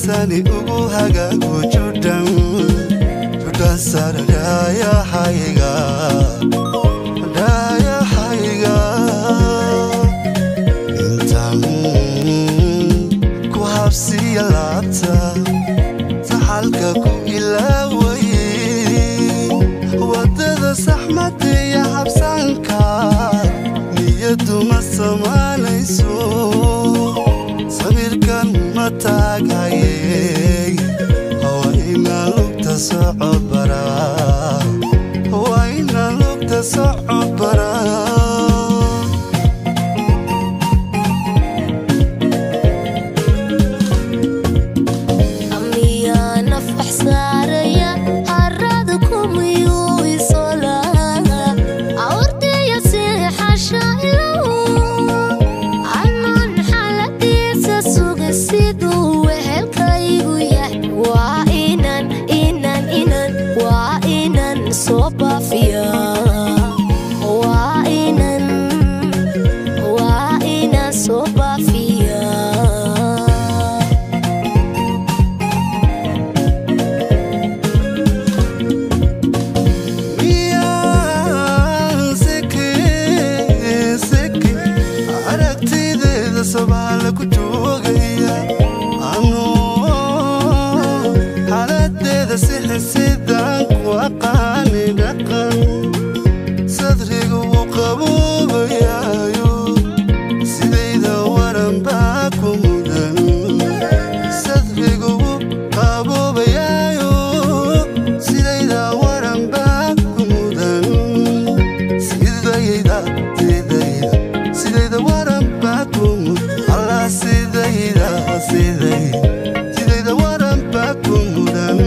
sani ugu hagaago judhan judhan sara dhaayahayga dhaayahayga intaan ku habsiya laabta saxalka ku ilaaway wadada saxmada iyo habsanka niyadu ma samaanayso sawirkan ma taagayey waa inaan lugta soco baraa waa inaan lugta soco baraa miyaa nafax saaraya harada kumiyuu isolaa awrtaya seexasha ilow anon xaladiisa suga siduu wehelkaygu yahay waa inan inan inan waa inan soo baafiya waa inan waa inan soo baafiya miyaan seke seke aragtideeda sabaala ku joogaya anoo xaaladeeda sixisidaan ku aqaani dhaqan sadrigu u qaboobayaayo sidayda waran baa ku mudan sadrigu u qaboobayaayo sidayda waran baa ku mudan sidayda sidayda sidayda waran baa ku mudan allah sidayda sidayda sidayda waran baa ku mudan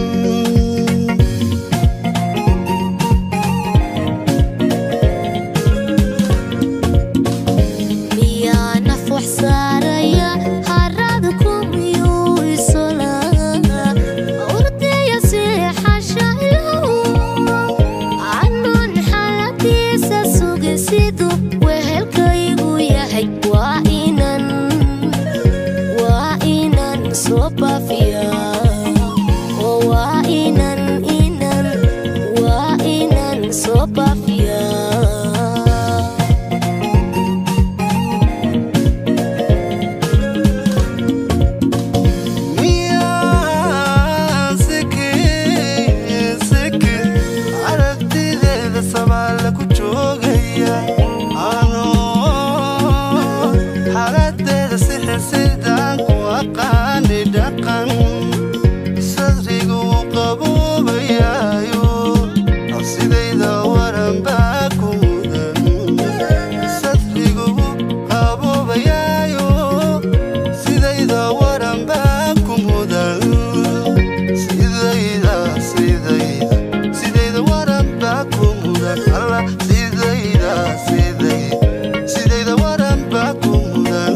miyaa naf wax saaraya harada kumiyuu isolaa urdaya seexasha ilow anon xaladiisa suga siduu wehelkaygu yahay waa inan waa inan soo baafiya oo waa inan inan waa inan soo baafiya miyaan seke seke aragtideeda sabaala ku joogaya anoo xaaladeeda sixisidaan ku aqaani dhaqan sadrigu u qaboobayaayo sidayda waran baa ku mudan sadrigu u qaboobayaayo sidayda waran baa ku mudan sidayda sidayda sidayda waran baa ku mudan allah sidayda sidayda sidayda waran baa ku mudan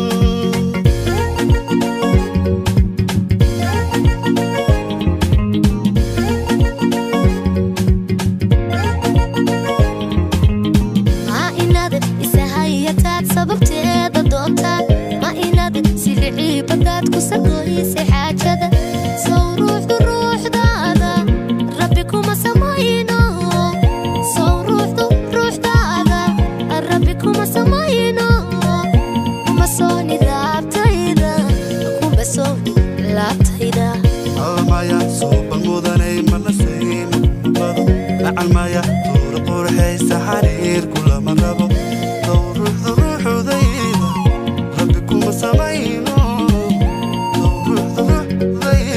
ma inaad isahayataad sababteeda doontaa ma inaad silicii bagaad ku sagoysay xaajada sow ruuxdu ruuxdaada rabbi kuma samayno sow ruuxdu ruuxdaada rabbi kuma samayno kuma sooni laabtayda kuma sooni laabtayda almaya suuban mudanay mana sayma bado nacalmaya tuura qurxaysa xariir kulama rabo dow ruuxdu ruuxudayda rabbi kuma samayno dow ruuxdu ruuxdayda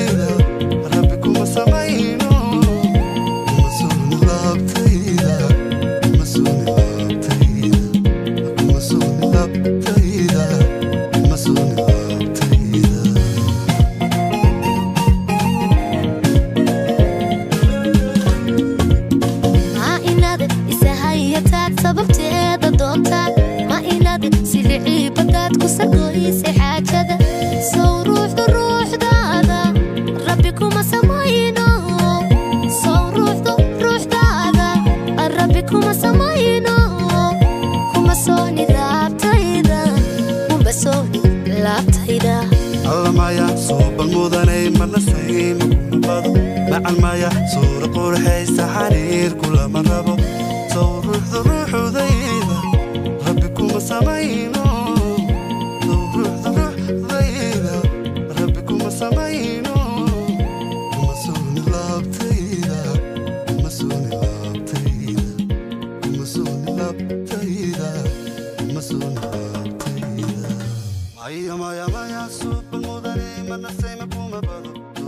allamaya suuban mudanay manasay makuma bado macalmaya suura qurxaysa xariir kulama rabo sow ruuxda ruuxudayda rabbi kuma samayno sow ruuxda ruuxdayda rabbi kuma samayno kuma suuni laabtayda kuma suuni laabtayda kuma suuni laabtayda kuma suuni laabtayda maya maya maya suuban mudane manasay makuma bado